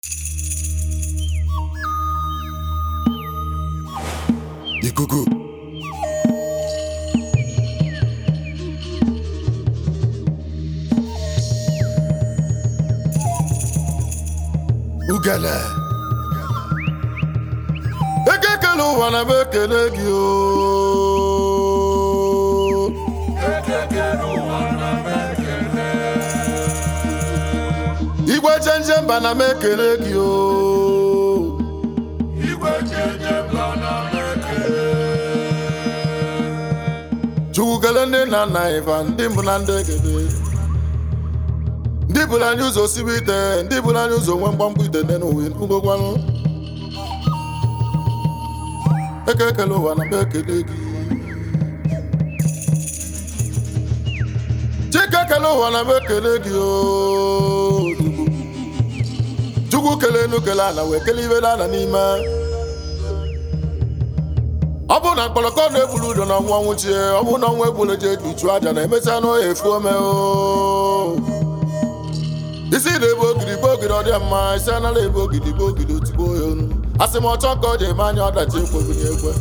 ikuku ugele ekekele ụwa na m ekele gị o igwe chenje mba na m ekele gị o chukwu kelee ndị nna nna anyị fa ndị mbụ na ndị egede ndị bụrụ anyị ụzọ sibe ite ndị bụrụ anyị ụzọ nwe mgbamgbụ ite dị n'ụwa ngogwanụ eke ekele ụwa na m ekele gị chike ekele ụwa na m ekele gị o chukwu kelee enu kele ana wee kelee ibe ana n'ime ọ bụrụ na mkpọrọkọ na-egburu udo na ọnwụ ọnwụ chie ọ bụrụ na ọnwụ egburu je ichu aja na emechaa na ohe efu ome o isi na-ebu ogidi bụ ogidi ọ dị mma isi anara ebu ogidi bụ ogidi otigbo ya onu asị m ọchọ ka ọ ji eme anya ọdachi ekwebunye ekwe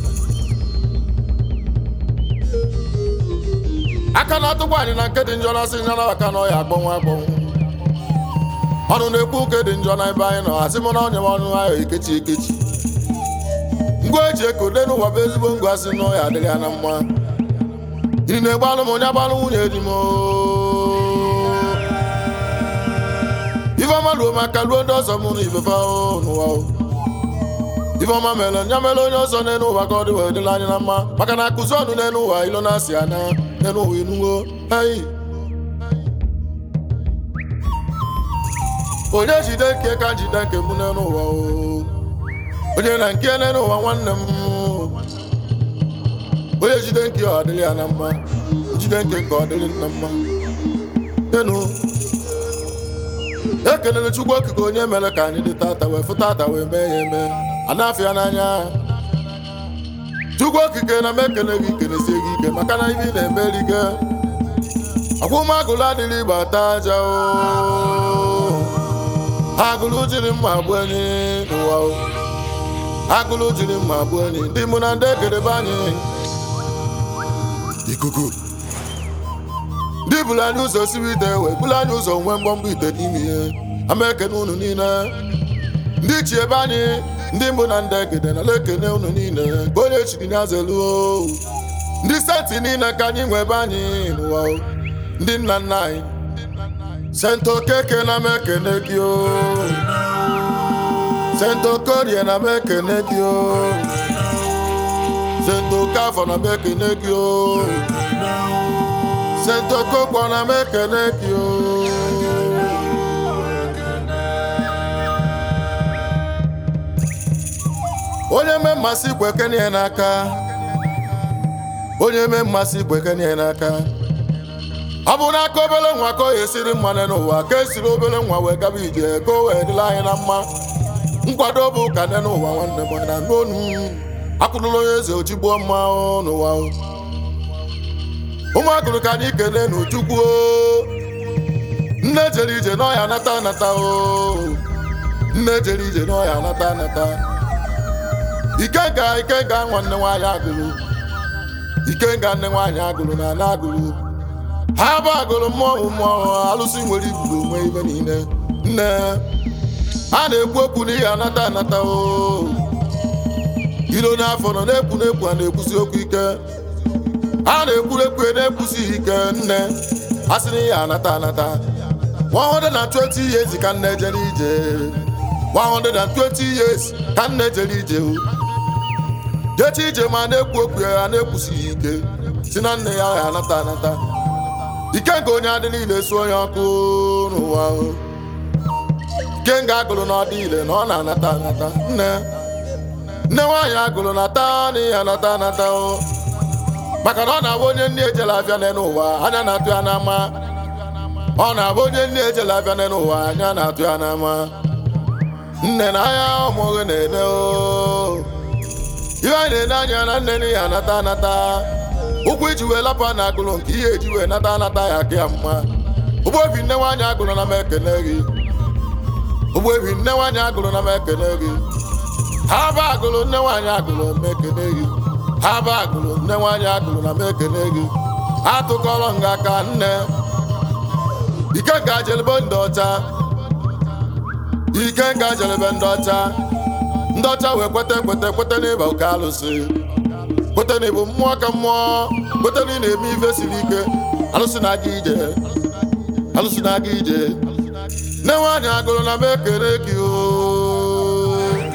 aka na-atụkwa anyị na nke dị njọ na asị nyara aka na ọya akpọnwụ akpọnwụ ọnụ na-ekwu nke dị njọ na ebe anyị nọ asị m na onye m ọnụ ahụ ekechi ekechi ngwa eji ekode n'ụwa bụ ezigbo ngwa si n'ọya adịghị ya na mma iri na-egbe alụ m onye agbalụ nwunye di m ifeọma ruo maka ruo ndị ọzọ mụrụ ifefe ahụ n'ụwa o. ifeọma mere nya mere onye ọzọ n'elu ụwa ka ọ dị wee dịla anyị na mma maka na akụzi ọnụ n'elu ụwa ilo na-asị ana n'elu ụwa inuwo ei onye jide nke ka jide nke mụ n'elu ụwa o onye na nke n'elu ụwa nwanne m onye jide nke ọ dịrị ya na mma jide nke ka ọ dịrị na mma enu ekelere chukwu okike onye mere ka anyị dị tata wee fụta ata wee mee ya eme a na-afụ ya n'anya chukwu okike na m ekele gị kelesie gị ike maka na ibe ị na-emeri gị akwụmagụlụ adịrị igba ata aja o agụlụ jiri mma gbuo enyi n'ụwa o agụlụ jiri mma gbuo enyi ndị mụ na ndị ekedebe anyị ikuku ndị bụrụ anyị ụzọ siri ite wee bụrụ anyị ụzọ nwee mgbọmgbọ ite n'ime ihe ama ekene unu niile ndị chi ebe anyị ndị mbụ na ndị egede na ekene unu niile ka onye chiri ya zelu ndị senti niile ka anyị nwee ebe anyị n'ụwa o. ndị nna nna anyị sento keke na m ekene gị o sento korie na m ekene gị o sento kafọ na m ekene gị o sento kokpọ na m ekene gị o onye mee mmasị ikwe kene ya n'aka onye mee mmasị ikwe kene ya n'aka ọ bụ n'aka obere nwa ka ọ ga-esiri mmanụ n'ụwa ka esiri obere nwa wee gaba ije ka o wee dịla anyị na mma nkwado bụ ụka nne n'ụwa nwanne m na n'onu akụrụla onye eze ochigbuo mma o n'ụwa o. ụmụakụrụ ka anyị kelee n'uchukwu o. nne jere ije n'ọhịa anata anata o nne jere ije n'ọhịa anata anata ikenga ikenga nwanne nwaanyị agụrụ ikenga nne nwaanyị agụrụ na ana agụrụ ha bụ agụrụ mmọnwụ mmọnwụ alụsị nwere igburu onwe ibe niile nne a na-ekwu okwu n'ihi anata anata o ilo n'afọ nọ na-ekwu na-ekwu a na-ekwusi okwu ike a na-ekwuru ekwu na-ekwusighị ike nne a sị n'ihi anata anata 120 years ka nne jere ije 120 years ka nne jere ije o jechi ije ma na-ekwu okwu ya na-ekwusighị ike si na nne ya ya anata anata ike nke onye adị niile su onye ọkụ n'ụwa o ike nga agụrụ na ọdị ile na ọ na-anata anata nne nne nwaanyị agụrụ na taa n'ihi anata anata o maka na ọ na-abụ onye nne ejela afịa n'elu ụwa anya na-atụ ya n'ama ọ na-abụ onye nne ejela afịa n'elu ụwa anya na-atụ ya n'ama nne na anya ụmụghị na-ene o ihe anyị na-ene anya na nne n'ihi anata anata ụkwụ iji wee lapụ na agụrụ nke ihe eji wee nata anata ya ka ya mma ụgbọ obi nne nwaanyị agụrụ na m ekele gị ogbebi nne nwaanyị agụrụ na m ekene gị ha ba agụrụ nne nwaanyị agụrụ m ekene gị ha ba agụrụ nne nwaanyị agụrụ na m ekene gị atụkọrọ nga ka nne ike nga jelebe ndị ọcha ike nga jelebe ndị ọcha ndị ọcha wee kweta kweta kweta n'ịba oke alụsị kweta na ịbụ mmụọ ka mmụọ kweta na ị na-eme ife siri ike alụsị na-aga ije alụsị na-aga ije nne nwaanyị agụrụ na m ekele gị oo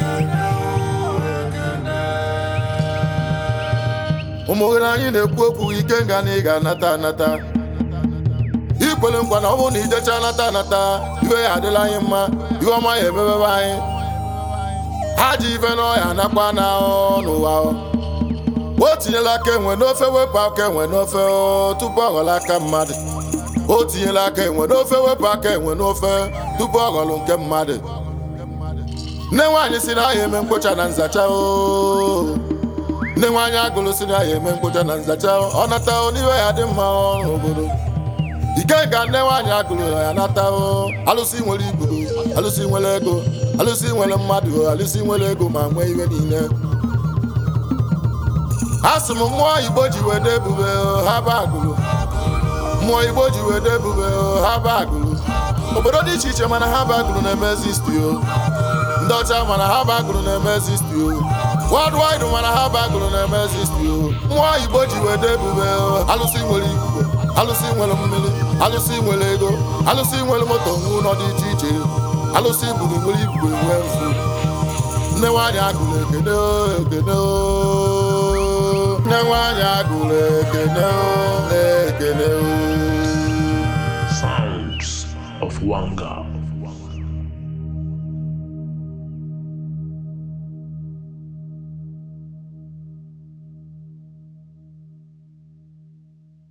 ụmụ gị na anyị na-ekwu okwu ike nga na ị ga-anata anata ikwere nkwa na ọ bụrụ na ijecha anata anata iwe ya adịla anyị mma iwe ọma ya emebebe anyị ha ji ife n'ọhịa nakwa na n'ụwa o tinyela aka enwe n'ofe wepụ aka enwe n'ofe o, tupu ọ ghọrọ aka mmadụ o tinyela aka enwe n'ofe wepụ aka enwe n'ofe tupu ọ ghọrọ nke mmadụ nne nwaanyị si na ya eme mkpocha na nzacha o nne nwaanyị agụrụ si na ya eme mkpocha na nzacha ọ nata o n'iwe ya dị mma ọ n'obodo ike ka nne nwaanyị agụrụ ya nata o alụsị nwere ibu alụsị nwere ego alụsị nwere mmadụ alụsị nwere ego ma nwee ihe niile asị m mmụọ igbo ji wede ebube o, ha ba agụrụ mmụọ igbo ji wede ebube o, ha ba agụrụ obodo dị iche iche mana ha ba agụrụ na-eme zisti o ndị ọcha mana ha ba agụrụ na-eme zisti o worldwide mana ha ba agụrụ na-eme zisti o mmụọ igbo ji wede ebube o, alụsị nwere ikuku alụsị nwere mmiri alụsị nwere ego alụsị nwere moto n'ụlọ dị iche iche alụsị buru nwere igwe nwee mfu nne nwaanyị agụrụ ekene o, ekene o. nne nwaanyị agụrụ ekene o, ekene o. Sounds of Wanga.